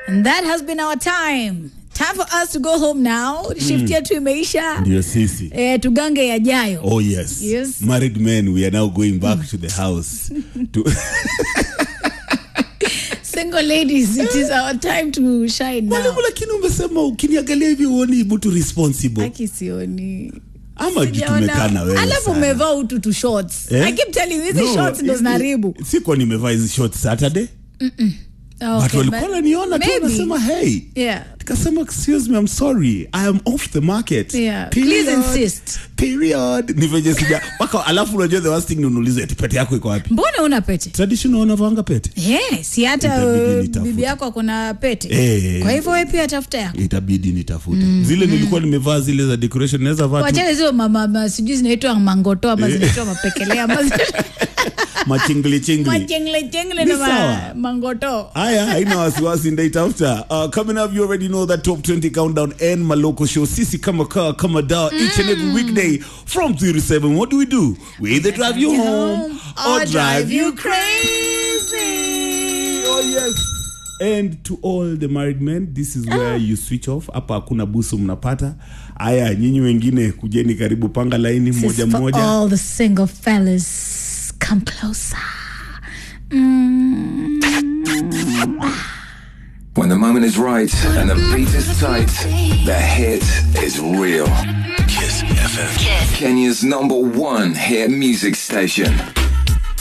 And that has been our time. Time for us to go home now. Shift yetu imeisha. ndio sisi Eh, tugange yajayo. oh yes. Yes. married men we are now going back to the house to Single ladies, it is our time to shine now. mwalimu lakini umesema ukiniangalia hivi uoni mtu responsible Aki sioni. ama juu Sijaona. tumekaa na wewe Alafu sana. umevaa utu tu shorts. Eh? I keep telling you hizi No, shorts ndo hizi- zinaharibu. sikuwa nimevaa hizi short saturday Oh, watu okay, walikuwa but wananiona tu maybe. wanasema hey Yeah. nikasema excuse me i'm sorry i am off the market Yeah, Period. please insist. period ni venye sija mpaka alafu unajua the worst thing ni unulize eti pete yako iko wapi Mbona una pete? traditional wanavanga pete Yeah, si hata Itabidi uh, nitafute. bibi yako akona pete. Eh. Kwa hivyo wewe pia tafuta yako. itabidi nitafute zile nilikuwa nimevaa zile za decoration naweza vaa tu wachane zio mama ma- sijui zinaitwa mangoto ama zinaitwa mapekelea ama machingli chingli machengle chengle Ni na ma- sawa. mangoto haya haina wasiwasi ndaitafuta uh, coming up you already know that top 20 countdown and maloko show sisi kama kaa kama dawa each and every weekday from 3 to 7 what do we do we either drive you home or drive you crazy oh yes and to all the married men this is where you switch off hapa hakuna busu mnapata haya nyinyi wengine kujeni karibu panga laini This is moja for moja all the single fellas come closer mm. When the moment is right and the beat is tight, the hit is real. Kiss FM. Kenya's number one hit music station.